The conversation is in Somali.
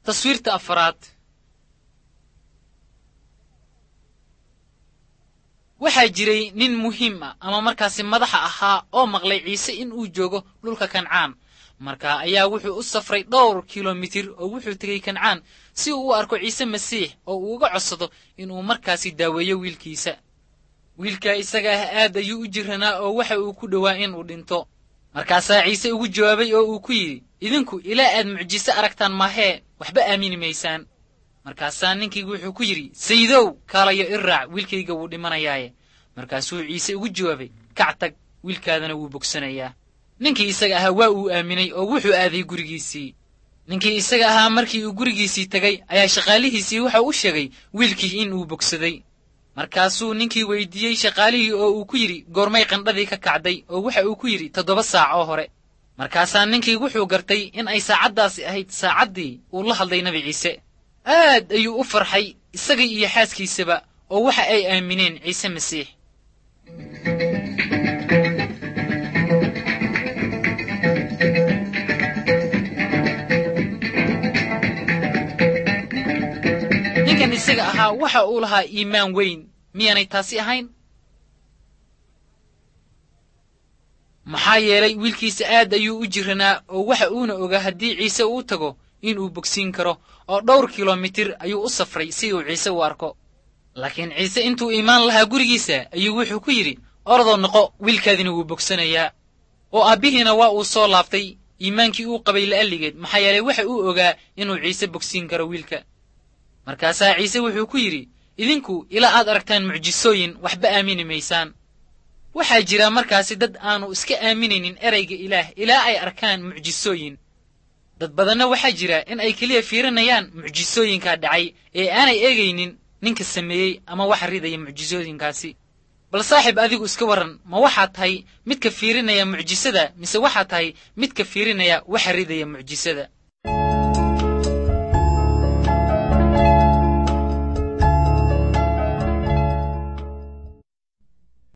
taswiirta afaraad waxaa jiray nin muhiim ah ama markaasi madaxa ahaa oo maqlay ciise in uu joogo dhulka kancaan marka ayaa wuxuu u safray dhowr kilomitir oo wuxuu tegey kancaan si uu u arko ciise masiix oo uu uga codsado inuu markaasi daaweeyo wiilkiisa wiilka isaga ah aad ayuu u jiranaa oo waxa uu ku dhowaa inuu dhinto markaasaa ciise ugu jawaabay oo uu ku yidhi idinku ilaa aad mucjise aragtaan maahee waxba aamini maysaan markaasaa ninkii wuxuu ku yidhi sayidow kaalayo i raac wiilkayga wuu dhimanayaaye markaasuu ciise ugu jawaabay kac tag wiilkaadana wuu bogsanayaa ninkii isaga ahaa waa uu aaminay oo wuxuu aaday gurigiisii ninkii isaga ahaa markii uu gurigiisii tegay ayaa shaqaalihiisii waxa u sheegay wiilkii in uu bogsaday markaasuu ninkii weydiiyey shaqaalihii oo uu ku yidhi goormay qandhadii ka kacday oo waxa uu ku yidhi toddoba saac oo hore markaasaa ninkii wuxuu gartay in ay saacaddaasi ahayd saacaddii uu la hadlay nebi ciise aad ayuu u farxay isagii iyo xaaskiisaba oo waxa ay aamineen ciise masiix ninkan isaga ahaa waxa uu lahaa iimaan weyn miyaanay taasi ahayn maxaa yeelay wiilkiisa aad ayuu u jiranaa oo waxa uuna ogaa haddii ciise uu tago inuu bogsiin karo oo dhowr kilomitir ayuu u safray si uu ciise u arko laakiin ciise intuu imaan lahaa gurigiisa ayuu wuxuu ku yidhi orodoo noqo wiilkaadina wuu bogsanayaa oo aabbihiina waa uu soo laabtay iimaankii uu qabay la'alligeed maxaa yeelay waxa uu ogaa inuu ciise bogsiin karo wiilka markaasaa ciise wuxuu ku yidhi idinku ilaa aad aragtaan mucjisooyin waxba aamini maysaan waxaa jira markaasi dad aanu iska aaminaynin erayga ilaah ilaa ay arkaan mucjisooyin dad badanna waxaa jira in ay keliya fiirinayaan mucjisooyinkaa dhacay ee aanay eegaynin ninka sameeyey ama waxa ridaya mucjisooyinkaasi bal saaxiib adigu iska warran ma waxaad tahay midka fiirinaya mucjisada mise waxaad tahay midka fiirinaya waxa ridaya mucjisada